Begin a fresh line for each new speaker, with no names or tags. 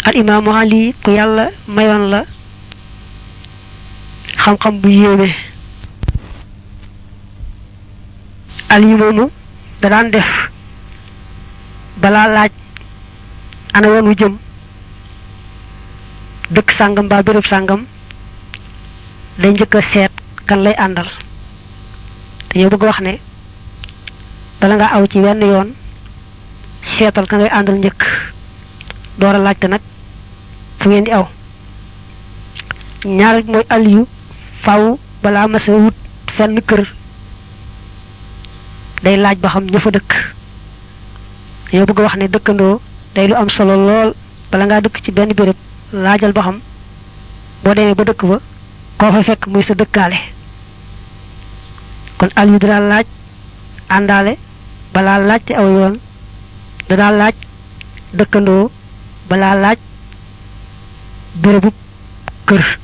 al imaamu ali ku yàlla mayoon la xam-xam bu yéeme ali moomu da daan def balaa laaj ana yoon wu jëm dëkk sàngam mbaa béréb sàngam day njëkk a seet kan lay àndal dañoo bëgg wax ne bala nga aw ci wenn yoon seetal ka ngay àndal njëkk door a laajte nag fu ngeen di aw ñaar mooy aliyu faw balaa masa wut fenn kër day laaj ba xam ña fa dëkk dañoo bëgg wax ne dëkkandoo day lu am solo lool bala ngaa dëkk ci benn béréb laajal ba xam boo demee ba dëkk ba koo fa fekk muy sa dëkkaale kon aliyu dana laaj àndaale balaa laajte aw yoon dana laaj dëkkandoo balaa laaj bërëbu kër